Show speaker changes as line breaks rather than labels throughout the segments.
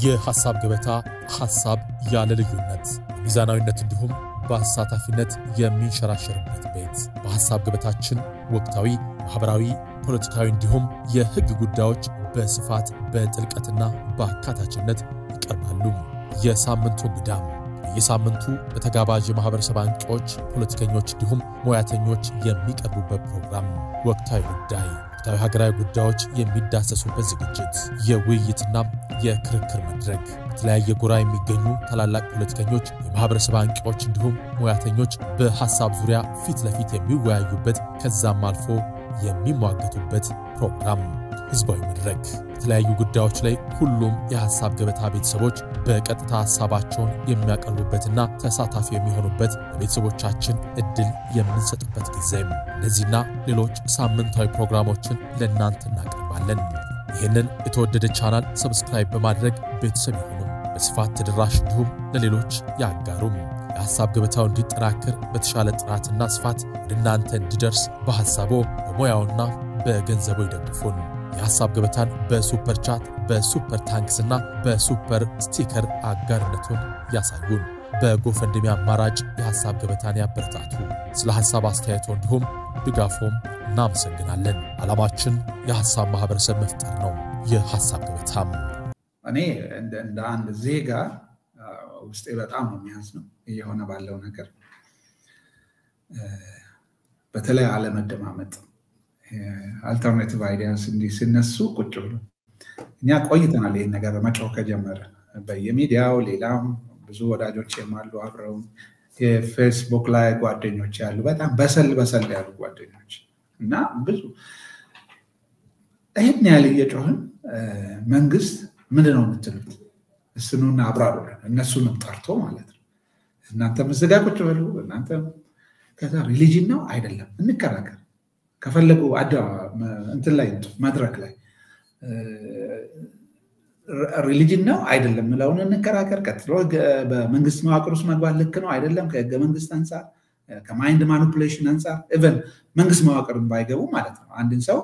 የሐሳብ ገበታ ሐሳብ ያለ ልዩነት ሚዛናዊነት እንዲሁም በአሳታፊነት የሚንሸራሸርበት ቤት። በሐሳብ ገበታችን ወቅታዊ፣ ማኅበራዊ፣ ፖለቲካዊ እንዲሁም የሕግ ጉዳዮች በስፋት በጥልቀትና በአካታችነት ይቀርባሉ። የሳምንቱ እንግዳም በየሳምንቱ በተጋባዥ የማኅበረሰብ አንቂዎች፣ ፖለቲከኞች እንዲሁም ሙያተኞች የሚቀርቡበት ፕሮግራም ወቅታዊ ጉዳይ ወቅታዊ ሀገራዊ ጉዳዮች የሚዳሰሱበት ዝግጅት፣ የውይይትና የክርክር መድረክ በተለያየ ጎራ የሚገኙ ታላላቅ ፖለቲከኞች፣ የማኅበረሰብ አንቂዎች እንዲሁም ሙያተኞች በሐሳብ ዙሪያ ፊት ለፊት የሚወያዩበት ከዛም አልፎ የሚሟገቱበት ፕሮግራም ህዝባዊ መድረክ በተለያዩ ጉዳዮች ላይ ሁሉም የሐሳብ ገበታ ቤተሰቦች በቀጥታ ሐሳባቸውን የሚያቀርቡበትና ተሳታፊ የሚሆኑበት ለቤተሰቦቻችን እድል የምንሰጥበት ጊዜም እነዚህና ሌሎች ሳምንታዊ ፕሮግራሞችን ለእናንተ እናቀርባለን። ይህንን የተወደደ ቻናል ሰብስክራይብ በማድረግ ቤተሰብ ይሁኑም፣ በስፋት ተደራሽ እንዲሁም ለሌሎች ያጋሩም። የሐሳብ ገበታው እንዲጠናከር በተሻለ ጥራትና ስፋት ወደ እናንተ እንዲደርስ በሐሳቦ በሙያውና በገንዘቡ ይደግፉን። የሐሳብ ገበታን በሱፐር ቻት በሱፐር ታንክስ እና በሱፐር ስቲከር አጋርነቱን ያሳዩን። በጎፈንድሚ አማራጭ የሐሳብ ገበታን ያበረታቱ። ስለ ሐሳብ አስተያየቶ እንዲሁም ድጋፎም እናመሰግናለን። ዓላማችን የሐሳብ ማኅበረሰብ መፍጠር ነው። የሐሳብ ገበታም
እኔ እንደ አንድ ዜጋ ውስጤ በጣም ነው የሚያዝ ነው እየሆነ ባለው ነገር በተለይ አለመደማመጥ አልተርናቲቭ አይዲያስ እንዲህ ሲነሱ ቁጭ ብሎ እኛ ቆይተናል። ይህን ነገር መጫው ከጀመረ በየሚዲያው ሌላም ብዙ ወዳጆች የማሉ አብረው የፌስቡክ ላይ ጓደኞች ያሉ በጣም በሰል በሰል ያሉ ጓደኞች እና ብዙ ይህን ያህል እየጮህን መንግስት ምንድን ነው የምትሉት? እስኑና አብራሩልን። እነሱንም ጠርቶ ማለት ነው። እናንተ ምዝጋ ቁጭ በሉ እናንተ ከዛ ሪሊጅን ነው አይደለም እንከራከር ከፈለጉ እንትን ላይ መድረክ ላይ ሪሊጅን ነው አይደለም ምለውን እንከራከር። ቀጥሎ በመንግስት መዋቅር ውስጥ መግባት ልክ ነው አይደለም፣ ከህገ መንግስት አንጻር፣ ከማይንድ ማኒፑሌሽን አንጻር ኢቨን መንግስት መዋቅርን ባይገቡ ማለት ነው። አንድን ሰው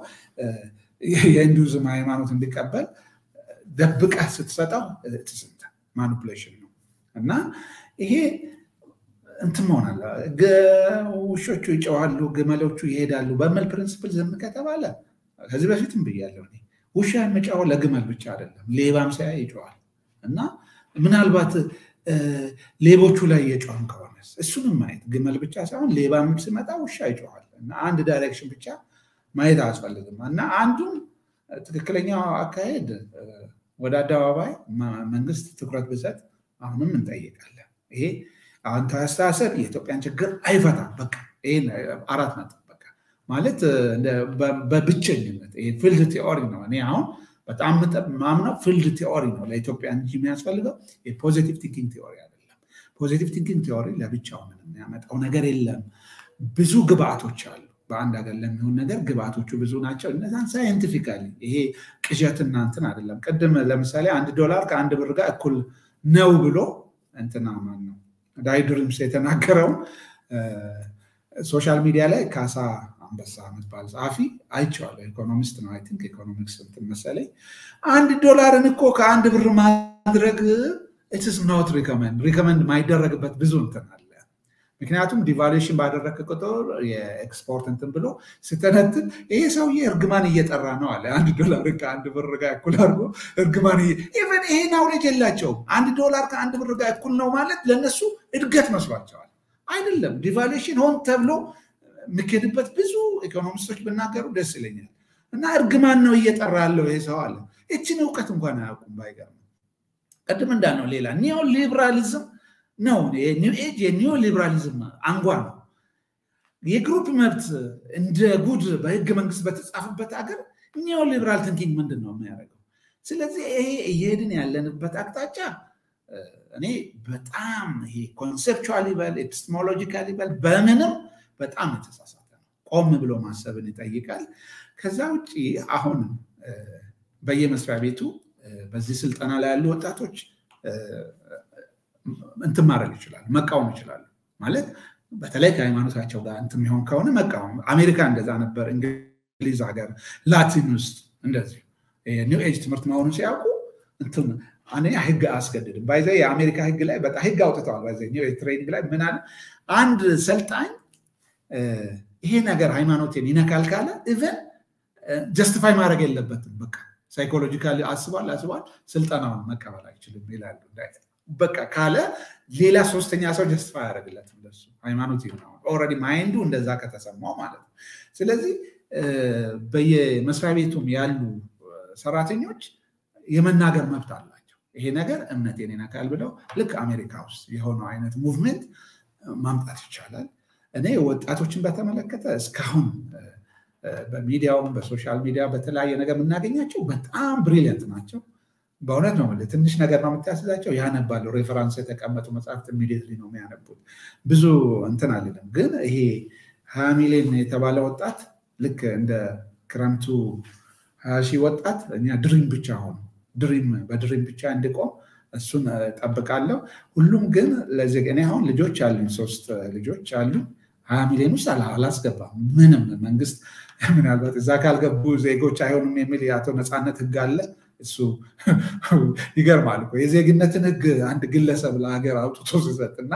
የሂንዱዝም ሃይማኖት እንዲቀበል ደብቀህ ስትሰጠው ማኒፑሌሽን ነው እና ይሄ እንትን መሆናለ ውሾቹ ይጨዋሉ፣ ግመሎቹ ይሄዳሉ በሚል ፕሪንስፕል ዝም ከተባለ ከዚህ በፊትም ብያለሁ። ውሻ የሚጫወው ለግመል ብቻ አይደለም፣ ሌባም ሲያይ ይጨዋል እና ምናልባት ሌቦቹ ላይ እየጮህን ከሆነ እሱንም ማየት ግመል ብቻ ሳይሆን ሌባም ሲመጣ ውሻ ይጨዋል እና አንድ ዳይሬክሽን ብቻ ማየት አያስፈልግም እና አንዱም ትክክለኛው አካሄድ ወደ አደባባይ መንግስት ትኩረት ብሰጥ አሁንም እንጠይቃለን። ይሄ አዎንታዊ አስተሳሰብ የኢትዮጵያን ችግር አይፈታም። በቃ ይሄን አራት ነጥብ በቃ ማለት በብቸኝነት ፊልድ ቲዎሪ ነው። እኔ አሁን በጣም ማምነው ፊልድ ቲዎሪ ነው ለኢትዮጵያ እንጂ የሚያስፈልገው የፖዚቲቭ ቲንኪንግ ቲዎሪ አይደለም። ፖዚቲቭ ቲንኪንግ ቲዎሪ ለብቻው ምንም የሚያመጣው ነገር የለም። ብዙ ግብአቶች አሉ። በአንድ ሀገር ለሚሆን ነገር ግብአቶቹ ብዙ ናቸው። እነዛን ሳይንቲፊካሊ ይሄ ቅዠትና እንትን አይደለም። ቅድም ለምሳሌ አንድ ዶላር ከአንድ ብር ጋር እኩል ነው ብሎ እንትና ማን ነው ዳይድሪምስ የተናገረውን ሶሻል ሚዲያ ላይ ካሳ አንበሳ የምትባል ጸሐፊ አይቼዋለሁ። ኢኮኖሚስት ነው አይ ቲንክ ኢኮኖሚክስ እንትን መሰለኝ። አንድ ዶላርን እኮ ከአንድ ብር ማድረግ ኢትስ ኖት ሪከመንድ ሪከመንድ ማይደረግበት ብዙ እንትን አለ። ምክንያቱም ዲቫሉዌሽን ባደረግ ቁጥር የኤክስፖርት እንትን ብሎ ስተነትን ይሄ ሰውዬ እርግማን እየጠራ ነው አለ። አንድ ዶላር ከአንድ ብር ጋር እኩል አድርጎ እርግማን ኢቨን ይሄ ናውሌጅ የላቸውም። አንድ ዶላር ከአንድ ብር ጋር እኩል ነው ማለት ለእነሱ እድገት መስሏቸዋል። አይደለም። ዲቫሉዌሽን ሆን ተብሎ የሚኬድበት ብዙ ኢኮኖሚስቶች ብናገሩ ደስ ይለኛል። እና እርግማን ነው እየጠራ ያለው ይሄ ሰው አለ። ይችን እውቀት እንኳን አያውቁም። ባይገርም ቅድም እንዳልነው ሌላ ኒዮ ሊብራሊዝም ነው። ኒው ኤጅ የኒዮ ሊብራሊዝም አንጓ ነው። የግሩፕ መብት እንደ ጉድ በህገ መንግስት በተጻፈበት ሀገር ኒዮ ሊብራል ቲንኪንግ ምንድን ነው የሚያደርገው? ስለዚህ ይሄ እየሄድን ያለንበት አቅጣጫ እኔ በጣም ይሄ ኮንሴፕቹዋል ይበል ኤፒስቴሞሎጂካል ይበል በምንም በጣም የተሳሳተ ነው። ቆም ብሎ ማሰብን ይጠይቃል። ከዛ ውጭ አሁን በየመስሪያ ቤቱ በዚህ ስልጠና ላይ ያሉ ወጣቶች እንትን ማድረግ ይችላሉ፣ መቃወም ይችላሉ። ማለት በተለይ ከሃይማኖታቸው ጋር እንትን የሚሆን ከሆነ መቃወም። አሜሪካ እንደዛ ነበር፣ እንግሊዝ ሀገር፣ ላቲን ውስጥ እንደዚሁ ኒው ኤጅ ትምህርት መሆኑን ሲያውቁ እንትን አንደኛ ህግ አያስገድድም። ባይዘ የአሜሪካ ህግ ላይ በጣም ህግ አውጥተዋል። ባይዘ ትሬኒንግ ላይ ምን አለ አንድ ሰልጣኝ ይሄ ነገር ሃይማኖቴን ይነካል ካለ ኢቨን ጀስቲፋይ ማድረግ የለበትም። በቃ ሳይኮሎጂካሊ አስቧል አስቧል ስልጠናውን መቀበል አይችልም ይላሉ። በቃ ካለ ሌላ ሶስተኛ ሰው ጀስቲፋይ ያደርግለትም ለሱ ሃይማኖት ነው። ኦልሬዲ ማይንዱ እንደዛ ከተሰማው ማለት ነው። ስለዚህ በየመስሪያ ቤቱም ያሉ ሰራተኞች የመናገር መብት አላቸው። ይሄ ነገር እምነቴን ይነካል ብለው ልክ አሜሪካ ውስጥ የሆነው አይነት ሙቭሜንት ማምጣት ይቻላል። እኔ ወጣቶችን በተመለከተ እስካሁን በሚዲያውም በሶሻል ሚዲያ በተለያየ ነገር የምናገኛቸው በጣም ብሪሊየንት ናቸው። በእውነት ነው የምልህ። ትንሽ ነገር ነው የምታስዛቸው፣ ያነባሉ። ሬፈራንስ የተቀመጡ መጽሐፍት ኢሚዲየትሊ ነው የሚያነቡት። ብዙ እንትን አልልም፣ ግን ይሄ ሀያ ሚሊዮን የተባለ ወጣት ልክ እንደ ክረምቱ ሀያ ሺህ ወጣት እኛ ድሪም ብቻ ሆኑ ድሪም በድሪም ብቻ እንዲቆም እሱን ጠብቃለሁ። ሁሉም ግን ለዚህ እኔ አሁን ልጆች አሉኝ፣ ሶስት ልጆች አሉኝ። ሀያ ሚሊዮን ውስጥ አላስገባም። ምንም መንግስት ምናልባት እዛ ካልገቡ ዜጎች አይሆኑም የሚል የአቶ ነፃነት ህግ አለ። እሱ ይገርማል እኮ የዜግነትን ህግ አንድ ግለሰብ ለሀገር አውጥቶ ሲሰጥ እና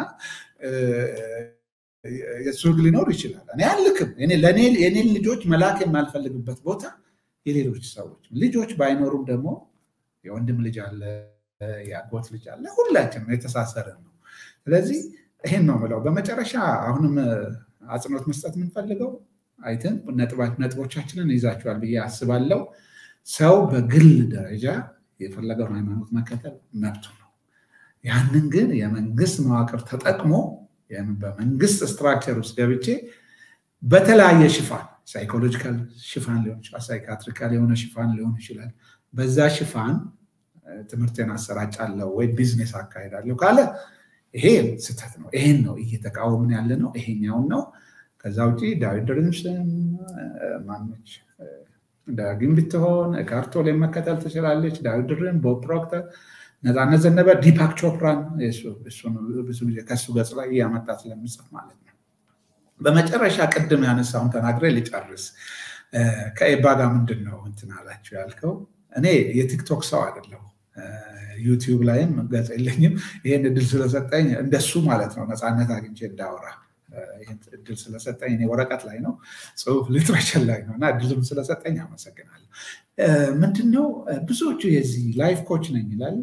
የእሱ ህግ ሊኖር ይችላል። እኔ አልክም። የኔን ልጆች መላክ የማልፈልግበት ቦታ የሌሎች ሰዎች ልጆች ባይኖሩም ደግሞ የወንድም ልጅ አለ፣ የአጎት ልጅ አለ። ሁላችንም የተሳሰርን ነው። ስለዚህ ይሄን ነው ምለው። በመጨረሻ አሁንም አጽንኦት መስጠት የምንፈልገው አይተን ነጥቦቻችንን ይዛችኋል ብዬ አስባለሁ። ሰው በግል ደረጃ የፈለገውን ሃይማኖት መከተል መብቱ ነው። ያንን ግን የመንግስት መዋቅር ተጠቅሞ በመንግስት ስትራክቸር ውስጥ ገብቼ በተለያየ ሽፋን ሳይኮሎጂካል ሽፋን ሊሆን ይችላል፣ ሳይካትሪካል የሆነ ሽፋን ሊሆን ይችላል። በዛ ሽፋን ትምህርቴን አሰራጫለሁ ወይ ቢዝነስ አካሄዳለሁ ካለ ይሄ ስህተት ነው። ይሄን ነው እየተቃወምን ያለ ነው። ይሄኛውን ነው። ከዛ ውጭ ዳዊት ድሪምስን ማነች ዳግም ብትሆን ካርቶል መከተል ትችላለች። ዳዊት ድሪም፣ ቦብ ፕሮክተር፣ ነፃነት ዘነበ፣ ዲፓክ ቾፕራን ብዙ ጊዜ ከሱ ገጽ ላይ እያመጣ ስለምጽፍ ማለት ነው። በመጨረሻ ቅድም ያነሳውን ተናግሬ ልጨርስ። ከኤባ ጋር ምንድን ነው እንትን አላችሁ ያልከው፣ እኔ የቲክቶክ ሰው አይደለሁ። ዩቲዩብ ላይም ገጽ የለኝም። ይህን እድል ስለሰጠኝ እንደሱ ማለት ነው ነፃነት አግኝቼ እንዳወራ ይህን እድል ስለሰጠኝ እኔ ወረቀት ላይ ነው ጽሁፍ ሊትሬቸር ላይ ነው እና እድልም ስለሰጠኝ አመሰግናለሁ። ምንድነው ብዙዎቹ የዚህ ላይፍ ኮች ነኝ ይላል።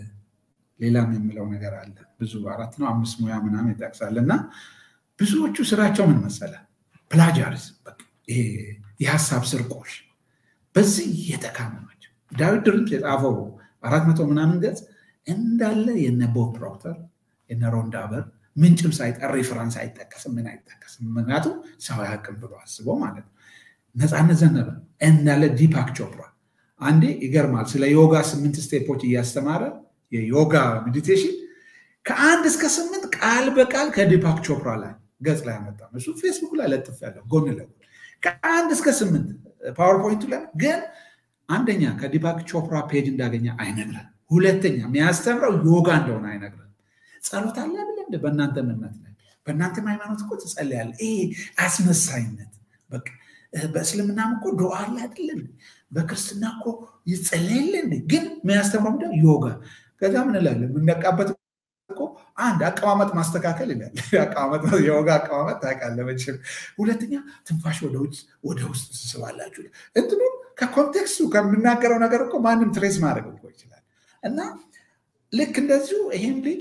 ሌላም የምለው ነገር አለ። ብዙ አራት ነው አምስት ሙያ ምናምን ይጠቅሳል እና ብዙዎቹ ስራቸው ምን መሰለ ፕላጃሪዝም፣ የሀሳብ ስርቆሽ በዚህ የተካሙ ናቸው። ዳዊት ድሪምስ የጻፈው አራት መቶ ምናምን ገጽ እንዳለ የነ ቦብ ፕሮክተር የነ ሮንዳበር ምንጭም ሳይጠር ሬፈራንስ አይጠቀስም፣ ምን አይጠቀስም። ምክንያቱም ሰው ያቅም ብሎ አስቦ ማለት ነው። ነፃነት ዘነበ እንዳለ ዲፓክ ቾፕራ አንዴ ይገርማል። ስለ ዮጋ ስምንት ስቴፖች እያስተማረ የዮጋ ሜዲቴሽን ከአንድ እስከ ስምንት ቃል በቃል ከዲፓክ ቾፕራ ላይ ገጽ ላይ አመጣም። እሱ ፌስቡክ ላይ ለጥፍ ያለው ጎን ለጎን ከአንድ እስከ ስምንት ፓወርፖይንቱ ላይ ግን አንደኛ ከዲፓክ ቾፕራ ፔጅ እንዳገኘ አይነግረን፣ ሁለተኛ የሚያስተምረው ዮጋ እንደሆነ አይነግረን። ጸሎት አለ ብለ እንደ በእናንተ እምነት ላይ በእናንተ ሃይማኖት እኮ ትጸልያለህ። ይሄ አስመሳይነት በቃ በእስልምናም እኮ ዱዓ አለ አይደለም፣ በክርስትና እኮ ይጸለያል እንዴ? ግን የሚያስተምረው ምንድን ዮጋ። ከዛ ምን እላለን የምነቃበት እኮ አንድ አቀማመጥ ማስተካከል ይላል። የዮጋ አቀማመጥ ታውቃለህ መቼም። ሁለተኛ ትንፋሽ ወደ ውጭ ወደ ውስጥ ትስባላችሁ። እንትኑ ከኮንቴክስቱ ከምናገረው ነገር እኮ ማንም ትሬስ ማድረግ እኮ ይችላል። እና ልክ እንደዚሁ ይህም ልጅ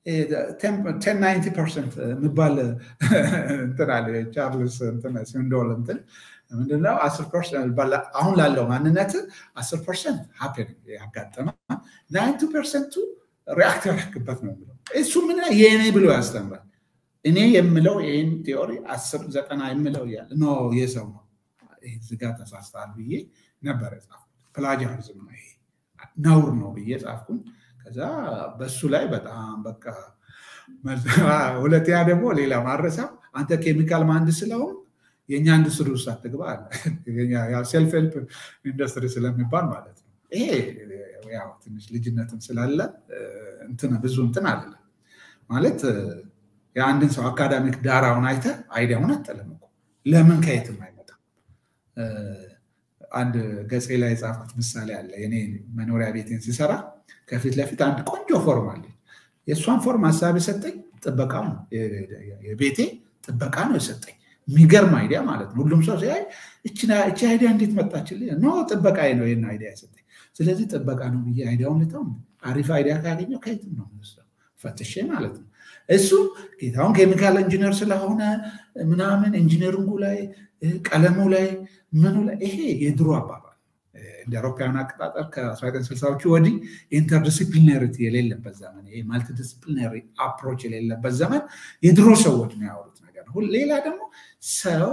ቴን ናይንቲ ፐርሰንት የሚባል እንትን አለ ቻርልስ ሲንዶል እንትን ምንድነው አስር ፐርሰንት አሁን ላለው ማንነት አስር ፐርሰንት ሀፔን ያጋጠመ ናይንቲ ፐርሰንቱ ሪአክት ያደረግበት ነው የሚለው እሱ ምን የእኔ ብሎ ያስተምራል። እኔ የምለው ይህን ቴዎሪ አስር ዘጠና የምለው እያለ ኖ የሰው ነው ዝጋ ተሳስተሃል ብዬ ነበር የጻፍኩት። ፕላጃሪዝም ነው ይሄ ነውር ነው ብዬ ጻፍኩኝ። ከዛ በሱ ላይ በጣም በቃ ሁለተኛ ደግሞ ሌላ ማረሳ አንተ ኬሚካል መሀንዲስ ስለሆን የእኛ ኢንዱስትሪ ውስጥ አትግባ አለ። ሴልፍ ሄልፕ ኢንዱስትሪ ስለሚባል ማለት ነው። ይሄ ያው ትንሽ ልጅነትም ስላለ እንትን ብዙ እንትን አለ ማለት የአንድን ሰው አካዳሚክ ዳራውን አይተ አይዲያውን አጠለም እኮ ለምን ከየትም አይመጣም። አንድ ገጼ ላይ የጻፍኩት ምሳሌ አለ። የኔ መኖሪያ ቤቴን ሲሰራ ከፊት ለፊት አንድ ቆንጆ ፎርም አለች። የእሷን ፎርም ሀሳብ የሰጠኝ ጥበቃ ነው። የቤቴ ጥበቃ ነው የሰጠኝ። የሚገርም አይዲያ ማለት ነው። ሁሉም ሰው ሲያይ እቺ አይዲያ እንዴት መጣችልኝ? ኖ ጥበቃ ነው ይህን አይዲያ የሰጠኝ። ስለዚህ ጥበቃ ነው ብዬ አይዲያውን ልተው። አሪፍ አይዲያ ካገኘው ከየትም ነው የምወስደው ፈትሼ ማለት ነው። እሱ ጌታውን ኬሚካል ኢንጂነር ስለሆነ ምናምን ኢንጂነሪንጉ ላይ ቀለሙ ላይ ምኑ ላይ ይሄ የድሮ አባባል እንደ አውሮፓውያን አቆጣጠር ከ1960ዎቹ ወዲህ ኢንተርዲስፕሊናሪቲ የሌለበት ዘመን ይሄ ማልቲዲስፕሊናሪ አፕሮች የሌለበት ዘመን የድሮ ሰዎች ነው ያወሩት ነገር ነው። ሌላ ደግሞ ሰው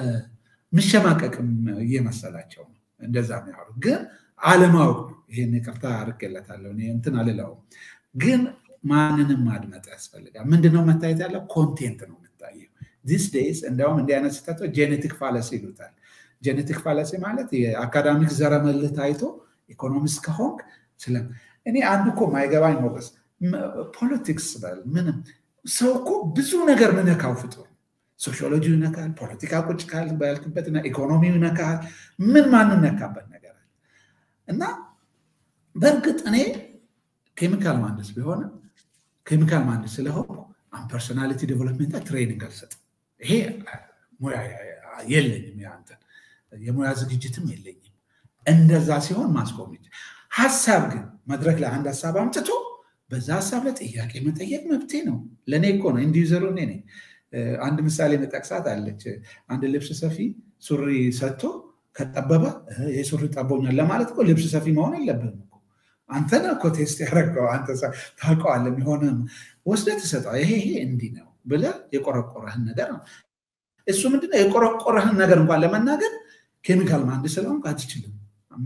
ምሸማቀቅም እየመሰላቸው ነው እንደዛ የሚያወሩት ግን አለማወቅ ነው። ይህን ይቅርታ አድርጌለታለሁ እንትን አልለውም ግን ማንንም ማድመጥ ያስፈልጋል። ምንድነው መታየት ያለው? ኮንቴንት ነው የምታየው። ዲስ ዴይስ እንዲያውም እንዲህ አይነት ስህተቶች ጄኔቲክ ፋለሲ ይሉታል። ጄኔቲክ ፋለሲ ማለት የአካዳሚክ ዘረመልህ ታይቶ ኢኮኖሚስት ከሆንክ ስለ እኔ አንዱ እኮ ማይገባኝ ሞገስ ፖለቲክስ በል ምንም ሰው እኮ ብዙ ነገር ምነካው ፍጡር ሶሺዮሎጂ ይነካል፣ ፖለቲካ ቁጭ ካል ባልክበት ኢኮኖሚ ይነካል። ምን ማንነካበት ነገር አለ እና በእርግጥ እኔ ኬሚካል ማንደስ ቢሆንም ኬሚካል ማንደስ ስለሆንኩ አሁን ፐርሶናሊቲ ዴቨሎፕመንት ትሬኒንግ አልሰጥም። ይሄ ሙያ የለኝም፣ ያንተን የሙያ ዝግጅትም የለኝም። እንደዛ ሲሆን ማስቆም ሀሳብ ግን መድረክ ላይ አንድ ሀሳብ አምጥቶ በዛ ሀሳብ ላይ ጥያቄ መጠየቅ መብቴ ነው። ለእኔ እኮ ነው ኢንዲዩዘሩ እኔ ነኝ። አንድ ምሳሌ መጠቅሳት አለች። አንድ ልብስ ሰፊ ሱሪ ሰጥቶ ከጠበበ ይህ ሱሪ ጠቦኛል ለማለት እኮ ልብስ ሰፊ መሆን የለብህም እኮ አንተ ነህ እኮ ቴስት ያደረገው አንተ ታውቀዋለህ። የሚሆነ ወስደህ ትሰጠዋለህ። ይሄ ይሄ እንዲህ ነው ብለህ የቆረቆረህን ነገር ነው። እሱ ምንድነው የቆረቆረህን ነገር እንኳን ለመናገር ኬሚካል ማንድ ስለሆንክ አትችልም።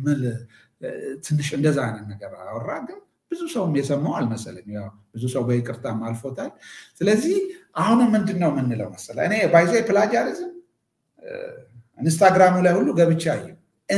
ትንሽ እንደዛ አይነት ነገር አወራ ግን ብዙ ሰውም የሰማው አልመሰለኝ። ብዙ ሰው በይቅርታም አልፎታል። ስለዚህ አሁንም ምንድን ነው የምንለው መሰለህ እኔ ባይዘ ፕላጃሪዝም ኢንስታግራሙ ላይ ሁሉ ገብቻ አየሁ።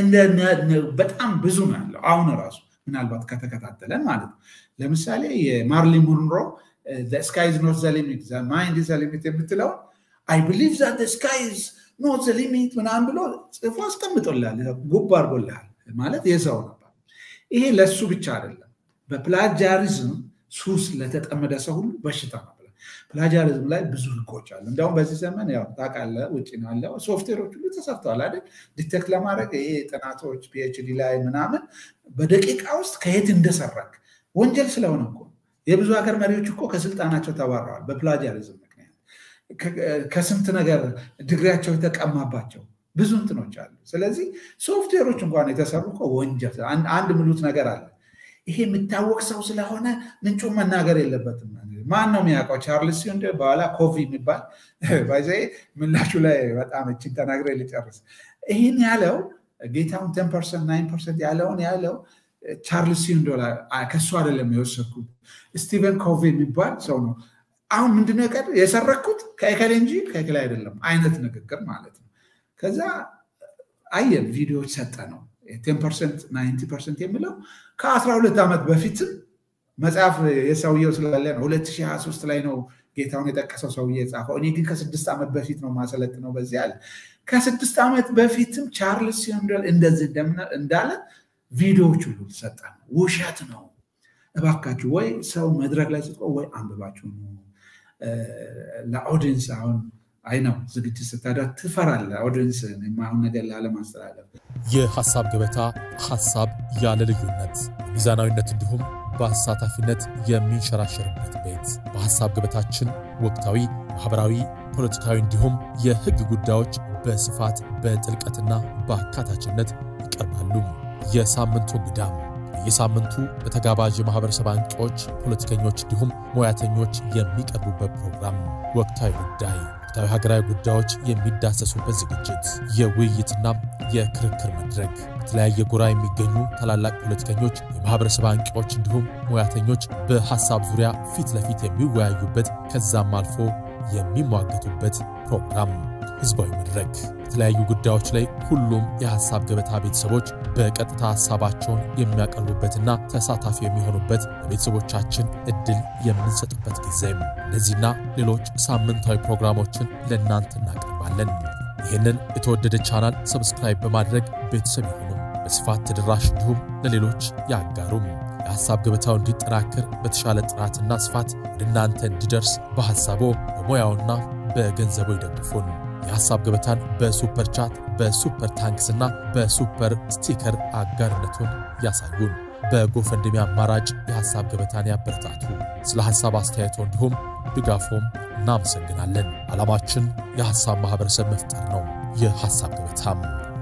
በጣም ብዙ ነው ያለው አሁን ራሱ ምናልባት ከተከታተለን ማለት ነው። ለምሳሌ የማርሊን ሙንሮ ስካይዝ ኖት ዘ ሊሚት ማይንድ ዘ ሊሚት የምትለውን አይ ብሊቭ ዛት ስካይዝ ኖት ዘ ሊሚት ምናምን ብሎ ጽፎ አስቀምጦልሃል፣ ጉብ አድርጎልሃል ማለት የሰው ነበር። ይሄ ለእሱ ብቻ አይደለም። በፕላጃሪዝም ሱስ ለተጠመደ ሰው ሁሉ በሽታ ነው። ፕላጃሪዝም ላይ ብዙ ህጎች አሉ። እንዲሁም በዚህ ዘመን ያው ታውቃለህ ውጭ ነው ያለው ሶፍትዌሮች ሁሉ ተሰርተዋል አይደል? ዲቴክት ለማድረግ ይሄ ጥናቶች ፒኤችዲ ላይ ምናምን በደቂቃ ውስጥ ከየት እንደሰራክ ወንጀል ስለሆነ እኮ የብዙ ሀገር መሪዎች እኮ ከስልጣናቸው ተባረዋል በፕላጃሪዝም ምክንያት። ከስንት ነገር ድግሪያቸው የተቀማባቸው ብዙ እንትኖች አሉ። ስለዚህ ሶፍትዌሮች እንኳን የተሰሩ እኮ ወንጀል አንድ ምሉት ነገር አለ ይሄ የሚታወቅ ሰው ስለሆነ ምንጩን መናገር የለበትም። ማን ነው የሚያውቀው? ቻርልስ ሲሆን በኋላ ኮፊ የሚባል ባይዘ ምላሹ ላይ በጣም እችን ተናግሬ ልጨርስ። ይህን ያለው ጌታውን ቴን ፐርሰንት ናይን ፐርሰንት ያለውን ያለው ቻርልስ ሲሆን ከሱ አይደለም የወሰድኩት ስቲቨን ኮቪ የሚባል ሰው ነው። አሁን ምንድነው ቀር የሰረኩት ከእከሌ እንጂ ከእከሌ አይደለም አይነት ንግግር ማለት ነው። ከዛ አየን ቪዲዮዎች ሰጠ ነው ቴን ፐርሰንት ናይንቲ ፐርሰንት የሚለው ከአስራ ሁለት ዓመት በፊትም መጽሐፍ የሰውየው ስላለ ነው። 2023 ላይ ነው ጌታውን የጠቀሰው ሰውዬ የጻፈው። እኔ ግን ከስድስት ዓመት በፊት ነው ማሰለጥ ነው በዚህ አለ። ከስድስት ዓመት በፊትም ቻርልስ ሲሆንደል እንደዚህ እንዳለ ቪዲዮዎች ሁሉ ሰጠ ነው። ውሸት ነው። እባካችሁ ወይ ሰው መድረክ ላይ ስጥቆ ወይ አንብባችሁ ነው ለኦዲንስ አሁን አይ ነው ዝግጅት ስታደርግ ትፈራለህ። ኦዲንስ የማይሆን ነገር ላለማስተላለፍ
የሐሳብ ገበታ ሐሳብ ያለ ልዩነት ሚዛናዊነት እንዲሁም በአሳታፊነት የሚንሸራሸርበት ቤት። በሐሳብ ገበታችን ወቅታዊ፣ ማኅበራዊ፣ ፖለቲካዊ እንዲሁም የሕግ ጉዳዮች በስፋት በጥልቀትና በአካታችነት ይቀርባሉ። የሳምንቱ እንግዳም በየሳምንቱ በተጋባዥ የማኅበረሰብ አንቂዎች፣ ፖለቲከኞች እንዲሁም ሙያተኞች የሚቀርቡበት ፕሮግራም ወቅታዊ ጉዳይ ወቅታዊ ሀገራዊ ጉዳዮች የሚዳሰሱበት ዝግጅት፣ የውይይትና የክርክር መድረክ በተለያየ ጎራ የሚገኙ ታላላቅ ፖለቲከኞች፣ የማህበረሰብ አንቂዎች እንዲሁም ሙያተኞች በሐሳብ ዙሪያ ፊት ለፊት የሚወያዩበት ከዛም አልፎ የሚሟገቱበት ፕሮግራም ህዝባዊ መድረክ በተለያዩ ጉዳዮች ላይ ሁሉም የሐሳብ ገበታ ቤተሰቦች በቀጥታ ሐሳባቸውን የሚያቀርቡበትና ተሳታፊ የሚሆኑበት ለቤተሰቦቻችን እድል የምንሰጥበት ጊዜም እነዚህና ሌሎች ሳምንታዊ ፕሮግራሞችን ለእናንተ እናቀርባለን። ይህንን የተወደደ ቻናል ሰብስክራይብ በማድረግ ቤተሰብ ይሁኑም፣ በስፋት ተደራሽ እንዲሁም ለሌሎች ያጋሩም። የሐሳብ ገበታው እንዲጠናከር በተሻለ ጥራትና ስፋት ወደ እናንተ እንዲደርስ በሐሳቦ በሙያውና በገንዘቡ ይደግፉን። የሐሳብ ገበታን በሱፐር ቻት፣ በሱፐር ታንክስና በሱፐር ስቲከር አጋርነቱን ያሳዩን። በጎፈንድሚ አማራጭ የሐሳብ ገበታን ያበረታቱ። ስለ ሐሳብ አስተያየቶ እንዲሁም ድጋፎም እናመሰግናለን። ዓላማችን የሐሳብ ማኅበረሰብ መፍጠር ነው። የሐሳብ ገበታም